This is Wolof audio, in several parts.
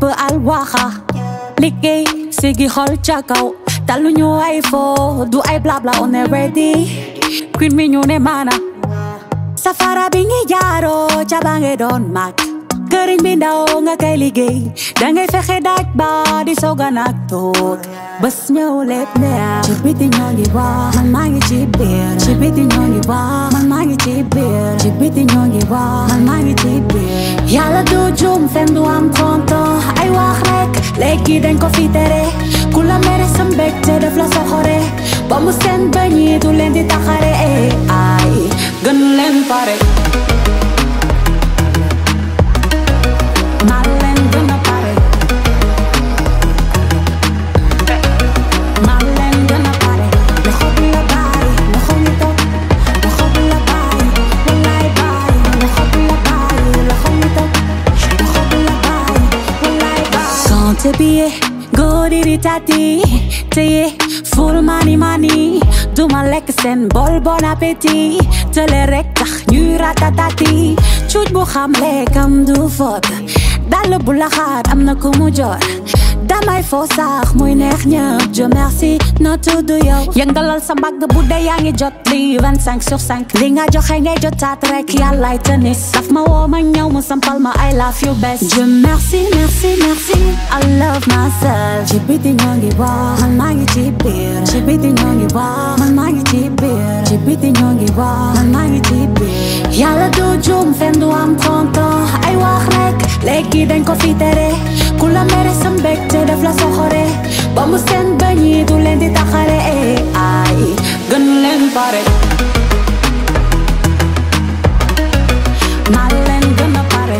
al waxa liggéey sigi xol ca kaw taluñu ay fo du ay blabla on est ready queen mi ñu ne mana safara bi ngi jaaro ca ba nge doon mag këriñ bi ndaw nga kay liggéey dangay fexe daaj ba di soga nag toog bés ñëw lépp neex ci biti ñoo ngi wax man maa ngi ci biir ci biti ñoo ngi wax man maa ngi ci biir ci biti ñoo ngi wax man maa ngi ci biir yàlla du juum fen du am tonto ay wax rek léegi dañ ko fi tere ku la mere sa mbégte def la soxore ba mu seen bañi du leen di taxare ay gën leen pare maa leen gën a pare maa leen gën a pare loxo bi la bàyyi loxo ñu toog loxo bi la bàyyi wallaay bàyyi loxo bi la bàyyi loxo ñu toog loxo bi la bàyyi wallaay bàyyi compte billet góori di tati téye ful mani mani duma lekk seen bol bon appétit tële rek tax ñuy ratatati cuuj bu xam lekkam du fot dal bu la xaar am na ku mu jor damay foo sax muy neex ñëpp je merci no tudd yow yëngalal sa mbagg bu dee yaa ngi jot li 25 sur 5 li nga joxe ngay jotaat rek yàllaay tennis daf ma woo ma ñëw mu sampal ma I love you best je merci merci merci I love myself ci biti ñoo ngi wax man maa ngi ci biir ci biti ñoo ngi wax man maa ngi ci biir ci biti ñoo ngi wax man maa ngi ci biir yàlla du juum fen du am tonto ay wax rek léegi dañ ko fi tere ku la mere sa mbégte def la soxore ba mu seen bañi du leen di taxare ay gën leen pare maa leen gën a pare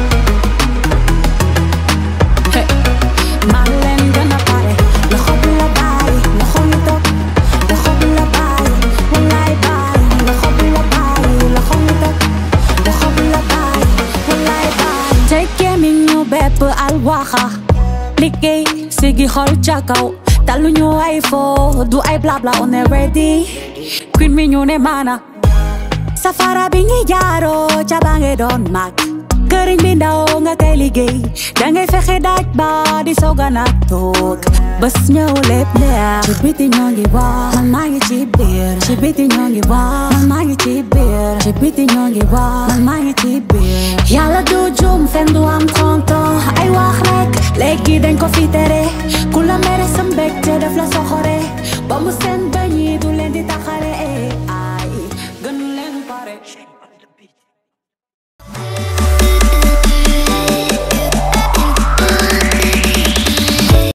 Hey. maa leen gën a pare loxo bi la bàyyi loxo ñu toog loxo bi la bàyyi wallaay bàyyi loxo bi la bàyyi loxo ñu toog loxo bi la bàyyi wallaay bàyyi tekkee mi ñu bépp al waxa liggéey sigi xol ca kaw taluñu ay fo du ay blabla on est ready queen mi ñu ne mana safara bi ngi jaaro ca ba nge doon mag këriñ bi ndaw nga kay liggéey dangay fexe daaj ba di soga nag toog bés ñëw lépp neex ci biti ñoo ngi wax man maa ngi ci biir ci biti ñoo ngi wax man maa ngi ci biir ci biti ñoo ngi wax man maa ngi ci biir yàlla du juum fen du am tonto ay wax rek léegi dañ ko fi tere ku la mere sa mbégte def la soxore ba mu seen bañi du leen di taxare ay